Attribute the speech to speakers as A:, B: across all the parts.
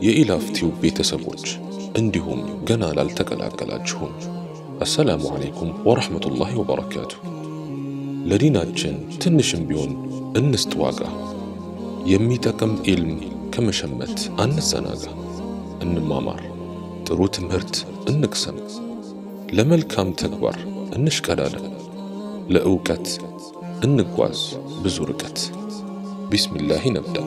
A: የኢላፍቲው ቤተሰቦች እንዲሁም ገና ላልተቀላቀላችሁም አሰላሙ አለይኩም ወረሕመቱላሂ ወበረካቱ። ለዲናችን ትንሽም ቢሆን እንስጥ ዋጋ። የሚጠቅም ኢልም ከመሸመት አንዘናጋ። እንማማር፣ ጥሩ ትምህርት እንቅሰም፣ ለመልካም ተግባር እንሽቀዳደም፣ ለእውቀት እንጓዝ ብዙ ርቀት። ቢስሚላህ ነብዳ።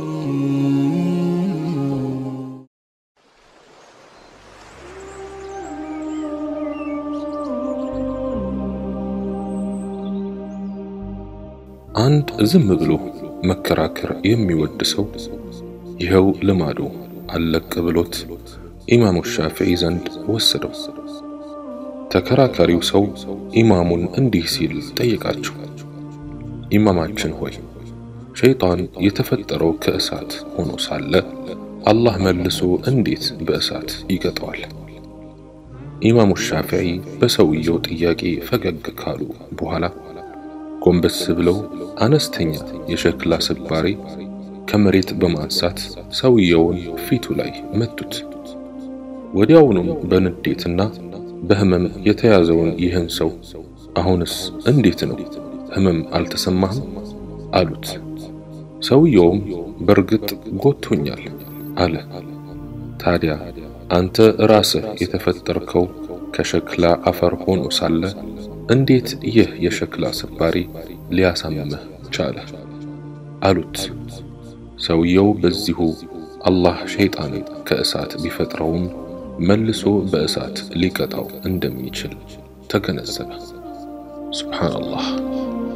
A: አንድ ዝም ብሎ መከራከር የሚወድ ሰው ይኸው ልማዱ አለቅ ብሎት ኢማሙ ሻፊዒ ዘንድ ወሰደው። ተከራካሪው ሰው ኢማሙን እንዲህ ሲል ጠየቃቸው። ኢማማችን ሆይ ሸይጣን የተፈጠረው ከእሳት ሆኖ ሳለ አላህ መልሶ እንዴት በእሳት ይቀጠዋል? ኢማሙ ሻፊዒ በሰውየው ጥያቄ ፈገግ ካሉ በኋላ ጎንበስ ብለው አነስተኛ የሸክላ ስባሪ ከመሬት በማንሳት ሰውየውን ፊቱ ላይ መቱት። ወዲያውኑም በንዴትና በህመም የተያዘውን ይህን ሰው አሁንስ እንዴት ነው ህመም አልተሰማህም? አሉት። ሰውየውም በእርግጥ ጎቶኛል አለ። ታዲያ አንተ ራስህ የተፈጠርከው ከሸክላ አፈር ሆኖ ሳለ እንዴት ይህ የሸክላ ስባሪ ሊያሳምምህ ቻለ? አሉት። ሰውየው በዚሁ አላህ ሸይጣንን ከእሳት ቢፈጥረውም መልሶ በእሳት ሊቀጣው እንደሚችል ተገነዘበ። ሱብሓነላህ።